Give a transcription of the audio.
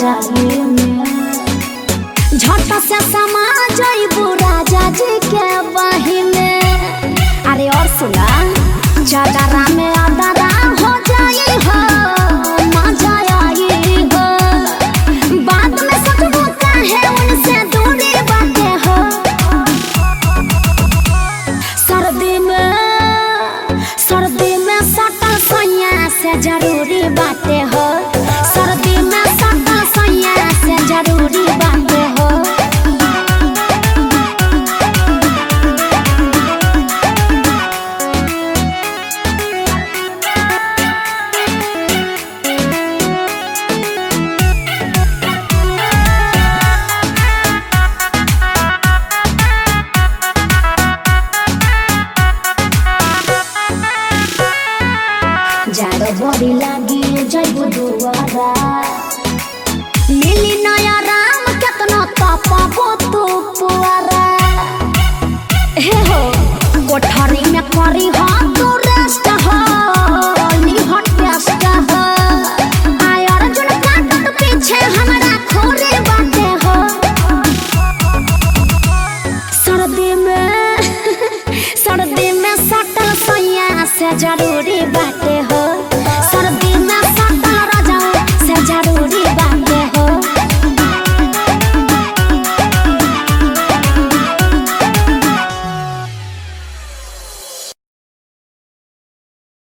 जाए में झट से समा जइबू राजा जी के बहिने अरे और सुना चादरा में अदरा हो जाई हो मजा आई हो बाद में सकबो काहे उनसे दूरी बाटे हो सर्दी में सर्दी में सटल सैया से जरूरी बाटे हो सर्दी में सटल सैया से जरूरी बाटे हो जाड़ो बड़ी